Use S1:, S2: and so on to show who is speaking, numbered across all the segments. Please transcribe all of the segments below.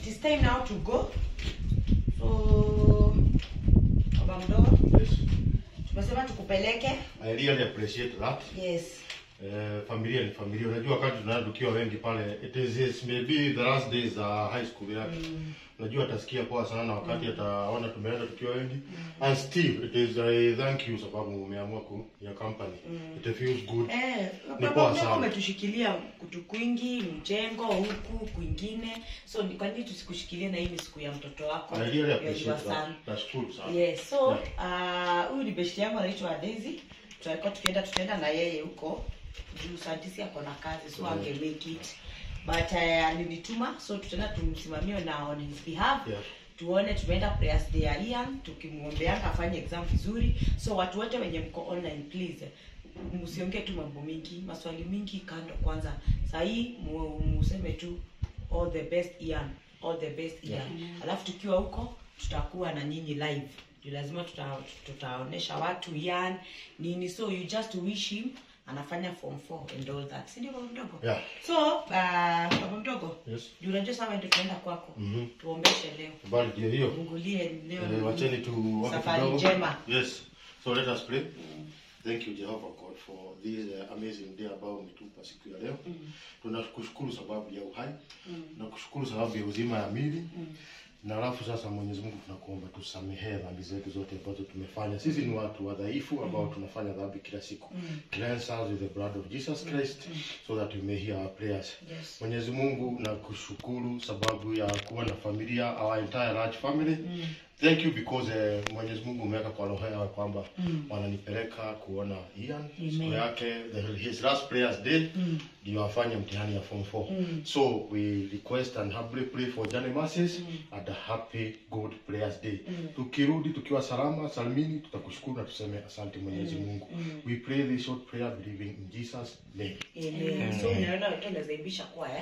S1: it is time now to go so baba mdogo
S2: Yes.
S1: tumesema tukupeleke
S2: I really appreciate that.
S1: yes
S2: Eh, familia ni familia. Unajua wakati tunaenda tukiwa wengi pale, it is yes, maybe the last days za high school yake. Unajua atasikia poa sana wakati ataona tumeenda tukiwa wengi. And still it is I thank you sababu umeamua ku ya company. It feels good.
S1: Eh,
S2: Ni
S1: baba
S2: poa
S1: mdogo
S2: sana.
S1: umetushikilia kutu kwingi mjengo huku kwingine so ni kwa nini tusikushikilie na hii ni siku ya mtoto wako
S2: I really
S1: ya your
S2: appreciate
S1: son.
S2: that. Nashukuru sana.
S1: yes so ah, huyu ni besti yangu anaitwa Daisy tutakuwa tukienda tutaenda na yeye huko juu santisi ako na kazi so
S2: Mm.
S1: ange make it but uh, alinituma so tutaenda tumsimamie na on his behalf
S2: Yeah.
S1: tuone tumeenda prayers day ya Ian tukimwombeanga afanye exam vizuri so watu wote wenye mko online please msiongee tu mambo mingi maswali mingi kando kwanza sahii mu- museme tu all the best Ian all the best Ian alafu tukiwa huko tutakuwa na nyinyi live Juu lazima tuta, tutaonesha watu Ian nini so you just wish him anafanya form 4 and all that si ndio baba mdogo
S2: Yeah.
S1: so uh, baba mdogo
S2: Yes.
S1: juu unajua sasa ndio tunaenda kwako
S2: Mhm.
S1: tuombeshe leo
S2: Bali ndio hiyo.
S1: fungulie leo
S2: Eh, wacheni tu wape
S1: safari
S2: kidogo.
S1: njema
S2: Yes. So let us pray. Thank you Jehovah God for this uh, amazing day ambao umetupa siku ya leo. Tunakushukuru sababu ya uhai. Na kushukuru sababu ya uzima ya mili. Na alafu sasa Mwenyezi Mungu tunakuomba tusamehe dhambi zetu zote ambazo tumefanya. Sisi ni watu wadhaifu ambao tunafanya dhambi kila siku. Cleanse us with the blood of Jesus Christ so that we may hear our prayers.
S1: Yes.
S2: Mwenyezi Mungu na kushukuru sababu ya kuwa na familia, our entire large family. Thank you because uh, Mwenyezi Mungu umeweka kwa roho yao kwamba wananipeleka kuona Ian siku
S1: Amen.
S2: yake the, his last prayers day ndio afanye mtihani ya form 4 so we request and humbly pray for Johnny Masses and a happy good prayers day tukirudi tukiwa salama salimini tutakushukuru na tuseme asante Mwenyezi Mungu we pray this short prayer believing in Jesus name
S1: Amen. so unaona watu wanazaimbisha kwaya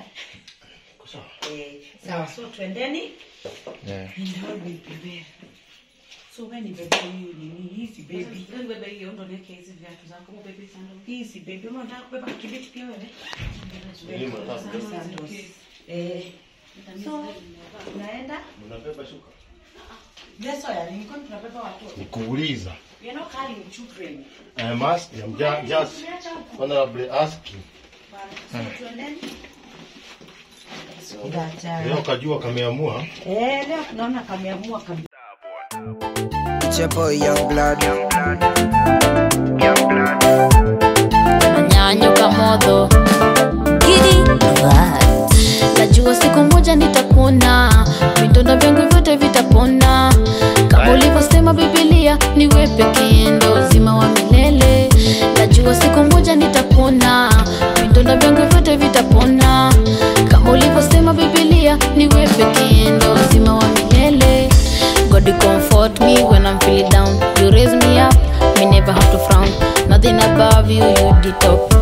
S2: Kwa sawa
S1: eh, sawa so twendeni
S3: Yeah.
S1: and how we prepare so when bebe hiyo nini hizi baby
S4: bebe hiyo ndo niweke hizi viatu zako bebe sandals.
S1: hizi baby ama unataka kubeba kibeti pia wewe
S2: Mimi nataka kubeba.
S1: Sandos. eh so unaenda
S2: mnabeba shuka
S1: leso ya nini kwani tunabeba watoto
S2: nikuuliza
S1: we are not carrying children
S2: I must I'm ju- just
S1: Tumeacha huko
S2: honorably asking
S1: so twendeni so that uh,
S2: leo kajua kameamua
S1: Eh, leo tunaona kameamua kabisa.
S5: It's your boy Young Blood. Young Blood. Young Blood.
S6: nanyanyuka moto Giddy vibes. najua siku moja nitapona vidonda vyangu vyote vitapona kama ulivyosema bibilia niwe pekee ndo uzima wa milele najua siku moja nitapona vidonda vyangu vyote vitapona kama ulivyosema bibilia niwe pekee ndo uzima wa milele God you comfort me when I'm feeling down. You raise me up, me never have to frown. Nothing above you, you the top